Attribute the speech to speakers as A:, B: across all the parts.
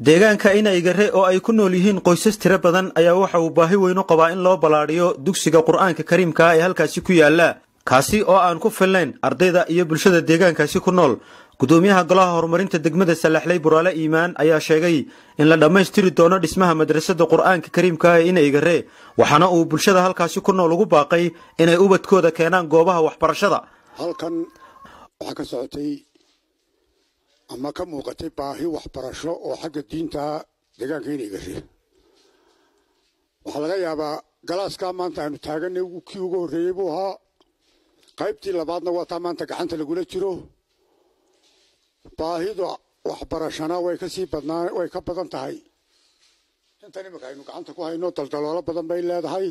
A: deegaanka inaygare oo ay ku nool yihiin qoysas tiro badan ayaa waxa uu baahi weyn u qabaa in loo ballaadhiyo dugsiga qur'aanka kariimka ee halkaasi ku yaala kaasi oo aan ku filnayn ardayda iyo bulshada deegaankaasi ku nool gudoomiyaha golaha horumarinta degmada salaxley buraale iimaan ayaa sheegay in la dhammaystiri doono dhismaha madrasada qur'aanka kariimka ee inaygare waxaana uu bulshada halkaasi ku nool ugu baaqay inay ubadkooda keenaan goobaha waxbarashada
B: halkan waxaa ka socotay ama ka muuqatay baahi waxbarasho oo xagga diinta deegaanka inaygare waxaa laga yaabaa galaaskaa maanta aynu taaganay kii ugu horreeyey buu ahaa qaybtii labaadna waa taa maanta gacanta lagula jiro baahida waxbarashana way kasii badnaa way ka badan tahay intan iminka aynu gacanta ku hayno daldaloolo badan bay leedahay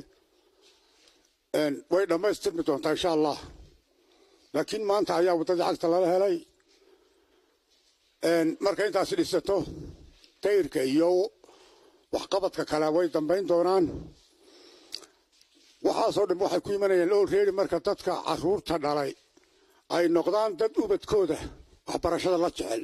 B: way dhammaystirmi doontaa insha allah laakiin maanta ayaa waddadii cagta lala helay marka intaasi dhisato dayrka iyo waxqabadka kale way dambayn doonaan waxaasoo dhan waxay ku imanayaan olready marka dadka caruurta dhalay ay noqdaan dad ubadkooda waxbarashada la jecel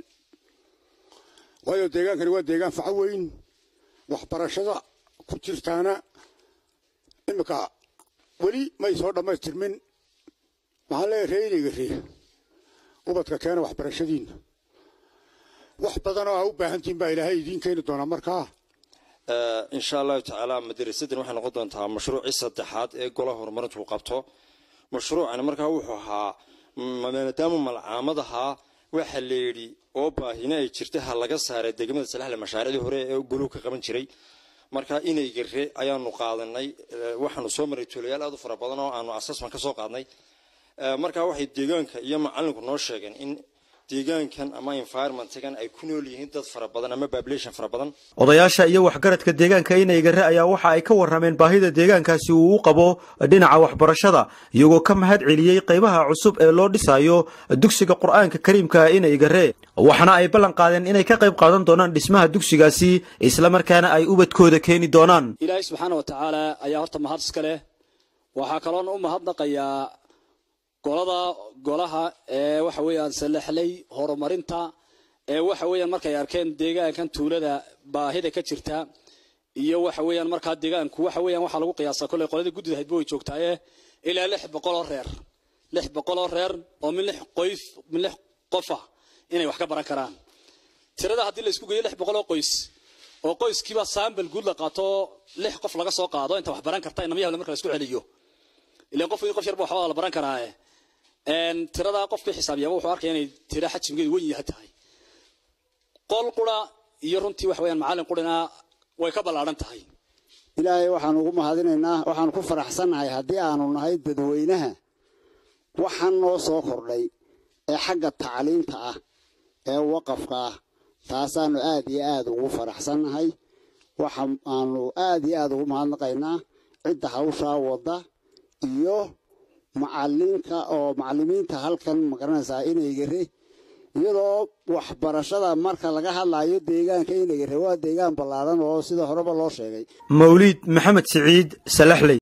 B: waayo deegaankani waa deegaan faco weyn waxbarashada ku jirtaana iminka weli may soo dhammaystirmin maxaan leeyahay reynigare ubadka keena waxbarashadiina wax badan oo aa u baahantihin baa ilaahay idiin keeni doonaa markaa
C: insha allahu tacaala madarasadan waxay noqon doontaa mashruucii saddexaad ee golaha horumarintu uu qabto mashruucani markaa wuxuu ahaa maadaama malcaamad ahaa waxa la yidhi oo baahina ay jirta ha laga saaray degmada salaxle mashaariicdii hore ee goluhu ka qaban jiray marka inay gare ayaanu qaadanay waxaanu soo maray tuulayaal aad u fara badan oo aanu asasman ka soo qaadnay markaa waxay deegaanka iyo macalinku noo sheegeen in deegaankan ama environmentgan ay ku nool yihiin dad fara badan ama population fara badan
A: odayaasha iyo waxgaradka deegaanka inaygare ayaa waxa ay ka warrameen baahida deegaankaasi uu u qabo dhinaca waxbarashada iyagoo ka mahad celiyey qaybaha cusub ee loo dhisayo dugsiga qur'aanka kariimka inaygare waxaana ay ballan qaadeen inay ka qayb qaadan doonaan dhismaha dugsigaasi islamarkaana ay ubadkooda keeni doonaan
D: ilaahay subxaana wa tacaala ayaa horta mahad iska leh waxaa kaloona u mahadnaqayaa golada golaha ee waxa weeyaan salaxley horumarinta ee waxa weeyaan markay arkeen deegaankan tuulada baahida ka jirta iyo waxa weeyaan markaa deegaanku waxa weeyaan waxaa lagu qiyaasaa kolley qoladii guddida haydba way joogtaaye ilaa lix boqol oo reer lix boqol oo reer oo min lix qoys min lix qofa inay wax ka baran karaan tirada haddii la isku geeyo lix boqol oo qoys oo qoyskiiba saambal guud la qaato lix qof laga soo qaado inta wax baran karta inamyahabla marka la isku celiyo ilaan qof qof yarba waxba la baran karaaye tiradaa qofkii xisaabiyaaba wuxuu arkaya inay tira xajimgeedu wen yaha tahay qol qura iyo runtii wax weyaan macallin qurina way ka ballaadhan tahay
E: ilaahay waxaan ugu mahadinaynaa waxaan ku faraxsannahay haddii aanu nahay dadweynaha waxaan noo soo kordhay ee xagga tacliinta ah ee waqafka ah taasaanu aad iyo aad ugu faraxsannahay waxa aanu aad iyo aad ugu mahadnaqaynaa cidda hawshaa wadda iyo macalinka oo macalimiinta halkan magaranaysaa inaygare iyadoo waxbarashada marka laga hadlayo deegaanka inaygare waa deegaan ballaadan oo sida horeba loo sheegay
A: mawliid maxamed siciid salaxley